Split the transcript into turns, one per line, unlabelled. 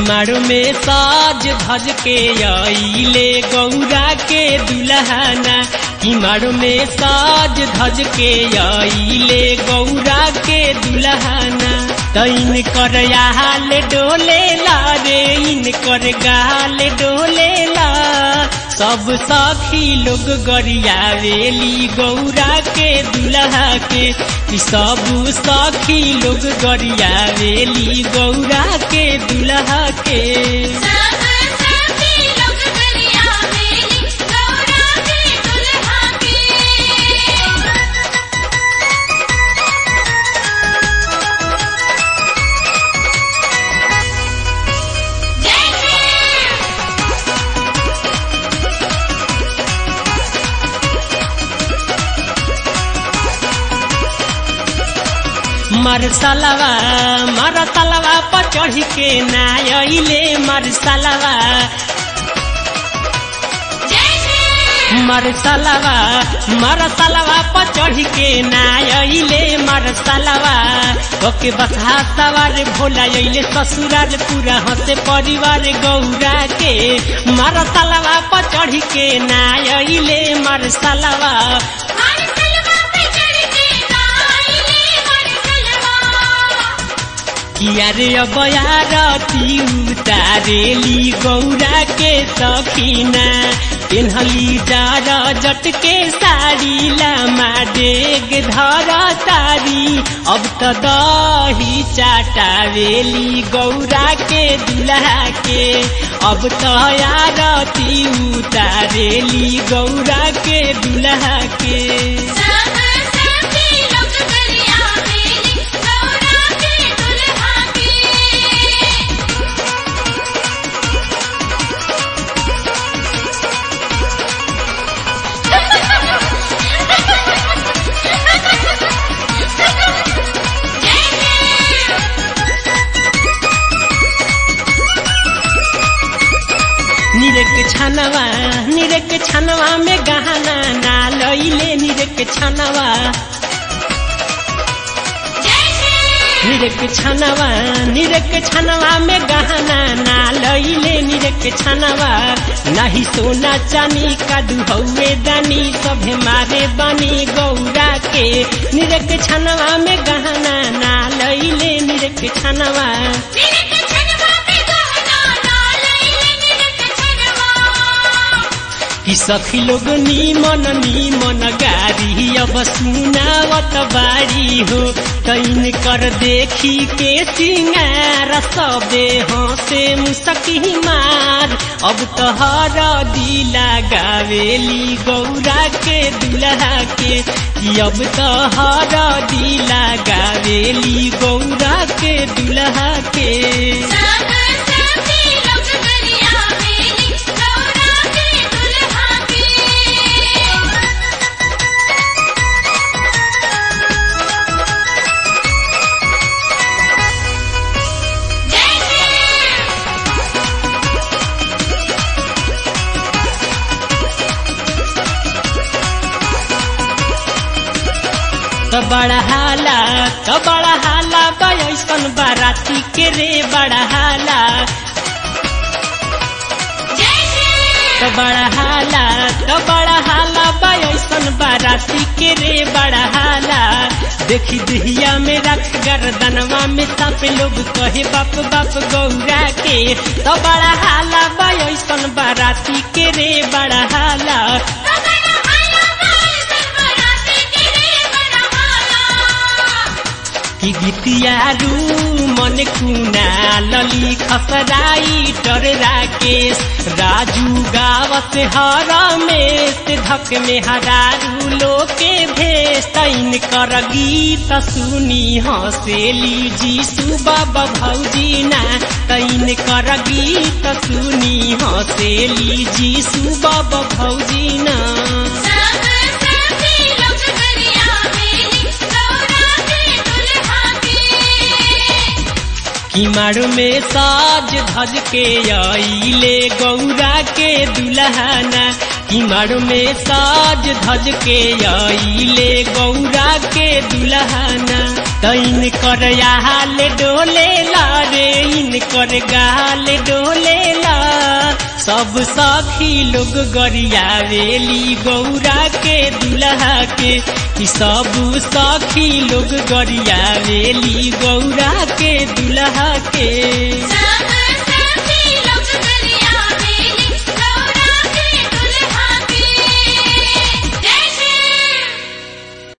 किमारो में साज धज के आइले गौरा के दुल्हना किमारो में साज धज के आइले गौरा के दुल्हना तैन कर हाल डोले ला रे इन कर गाल डोले ला सब सखी लोग गरियावेली गौरा के दुल्हा के कि सब सखी लोग गरियावेली गौरा के दुल्हा के
सब सखी लोग गरियावेली गौरा के दुल्हा के जय जय
मरसलवा मरसलवा पर चढ़ के ना अइले मरसलवा
जय जय
मरसलवा मरसलवा पर चढ़ के ना अइले मरसलवा ओके बसहा सवार भोला अइले ससुराल पूरा हंसे परिवार गौरा के मरसलवा पर चढ़ के ना अइले मरसलवा
मरसलवा पे चढ़ के गाइले मरसलवा
किया रे अबयारती उतारेली गौरा के सखीना पेन्हली डार जट के साड़ी लामा डेग धर तारी अब त दही चाटावेली गौरा के दुल्हा के अब त आरती उतारेली गौरा के दुल्हा के
सब सखी लोग गरियावेली गौरा के दुल्हा के जय जय
निरेक छनवा निरेक छनवा में गहना ना लइले निरेक छनवा
जय जय
निरेक छनवा निरेक छनवा में गहना ना लइले निरेक छनवा नाही सोना चानी का दुहौवे दानी सभे मारे बनी गौरा के निरेक छनवा में गहना ना लइले निरेक छनवा
निरक छनवा पे गहना ना लइले निरक छनवा
कि सखी लोग नीमन नीमन गारी अब सुनावत बारी हो तैन कर देखी के सिंगार सबे हंसे मुसकी मार अब तहर दिला गावेली गौरा के दुल्हा के कि अब तहर दिला गावेली गौरा के दुल्हा के
सब सखी लोग गरियावेली गौरा के दुल्हा के जय जय
त बड़ा हाला त बड़ा हाला बयसन बाराती के रे बड़ा हाला
जय जय
त बड़ा हाला त बड़ा हाला बयसन बाराती के रे बड़ा हाला देखी दहिया में रख गर्दनवा में सांप लोग कहे बाप बाप गौरा के त बड़ा हाला बयसन बाराती के रे बड़ा हाला
बड़ा हाला बाल बराती के रे बड़ा हाला
कि गीतियारू मन कुना लली खसराई टर राकेश राजू गावत हर में धक में हरारू लोके भेष तैन कर गीत सुनी हसेली जी सुबह भौजी ना तैन कर गीत सुनी हसेली जी सुबह भौजी ना
सब सखी लोग गरियावेली गौरा के दुल्हा के
किमार में साज धज के आइले गौरा के दुल्हना किमार में साज धज के आइले गौरा के दुल्हना तैन कर हाल डोले ला रे इन कर कर गाल डोलेला सब सखी लोग गरियावेली गौरा के दुल्हा के कि सब सखी लोग गरियावेली गौरा के दुल्हा के